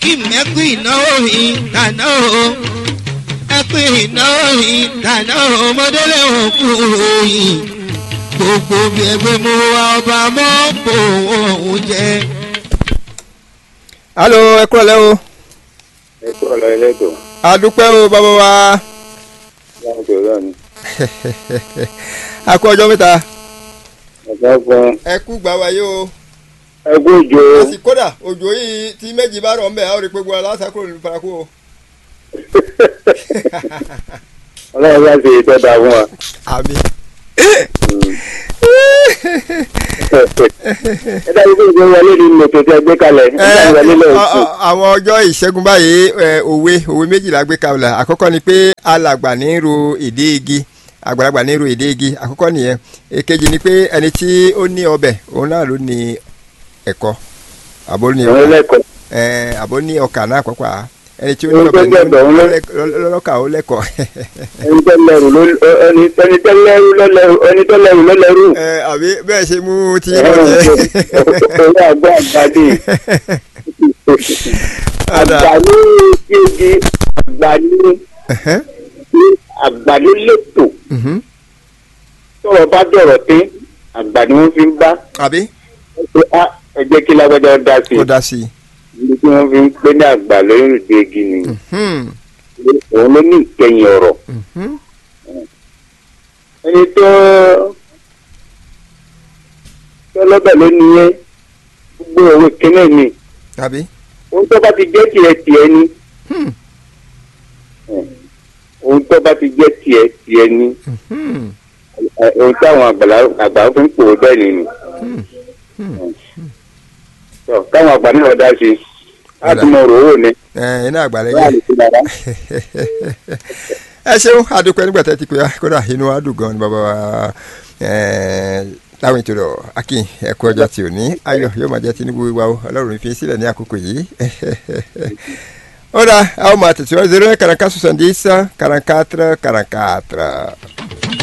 akim ẹkú ìnáwó yìí dáná o ẹkú ìnáwó yìí dáná o mọdélé òkú yìí gbogbo bí ẹgbẹ́ mú wa ọba mọ́ bò wọ́n jẹ. alo ẹ kúrò lẹ́ o ẹ kúrò lọ ẹlẹ́dọ̀ adúpẹ́ o bàbá wa láwọn tó rà ní. a kú ọjọ́ mẹ́ta ọ̀gá fún ẹ kú gbà wáyé o ẹgbẹ́ òjò àti kódà òjò yìí tí méjì bá rọ̀ ń bẹ̀ á rí i pé gbogbo aláṣà kúrò ní paraku o. ọlọ́run bá ṣe ìtọ́ta fún wa. àmì. ẹ dájú pé ìgbé wọlé ní mọ̀tò tí a gbé kalẹ̀ ẹ dájú wọlé lọ sí. àwọn ọjọ́ ìṣẹ́gun báyìí ẹ, òwe òwe méjìlá gbé kalẹ̀ àkọ́kọ́ ni pé alàgbà ní ro èdè igi àgbàlagbà ní ro èdè igi àkọ́kọ́ nìyẹn èkejì ni pé ẹni tí ó ní ọbẹ̀ òun náà ló ní ẹ̀kọ́ àbó ní àwọn ọkà ẹlẹ́kọ̀ọ́ ẹ, àbó ní ọkà náà pàápàá ẹni tí ó ní Òun ọbẹ̀ tó gbẹ̀bẹ̀, òun ló- lọ́lọ́kà ó lẹ́kọ̀ọ́ ẹni tó lẹ́rù ló ẹni ẹni tó lẹ́rù ló lẹ́rù ẹni tó lẹ́rù ló lẹ́rù. ẹ, àbí bẹ́ẹ̀ ṣe mú tí ẹ mo jẹ. owó àgbà àgbàdì àgbà ní igi àgbà ní Ẹ̀hẹ́n, àgbà ló lẹ́tọ̀ mhm. tọrọ bá dọ̀rọ̀ pé àgbà ni wọ́n fi ń bá àbí pé á ẹ jẹ́ kí lágbájá dá sí kó dá sí i. i ibi tí wọ́n fi ń pé ní àgbà lórí ìdí igi ni Hmm, òun ló ní ìkẹyìn ọ̀rọ̀ mhm. ẹni tó tó lọ́bẹ̀ ló nìyẹn gbogbo òwe kínní ni àbí. ohun tó bá ti jẹ́ tiẹ̀ tiẹ̀ ni Hmm, ohun tó bá ti jẹ́ tiẹ̀ tiẹ̀ ni hmm. ẹ, ohun táwọn àgbàlá àgbà fi ń pò ó bẹ́ẹ̀ ni ni Tọ́, káwọn àgbà náà dá sí i á tún mọ òróró ni ẹ iná àgbàlẹ̀ wọ́n á yẹ. lè fi dára. ẹ ṣeun adúpẹ́ nígbà tẹ́ ti pé wa kódà inú wa dùn gan ni bàbá wa láwọn ètò rọ̀ akin ẹ̀kú ọjọ́ tí ò ní ayọ̀ yóò máa jẹ́ tinubu wa o ọlọ́run fi sílẹ̀ ní àkókò yìí. ó dà a ó máa tẹ̀síwájú zero quarante-quatre soixante-dix quarante-quatre quarante-quatre.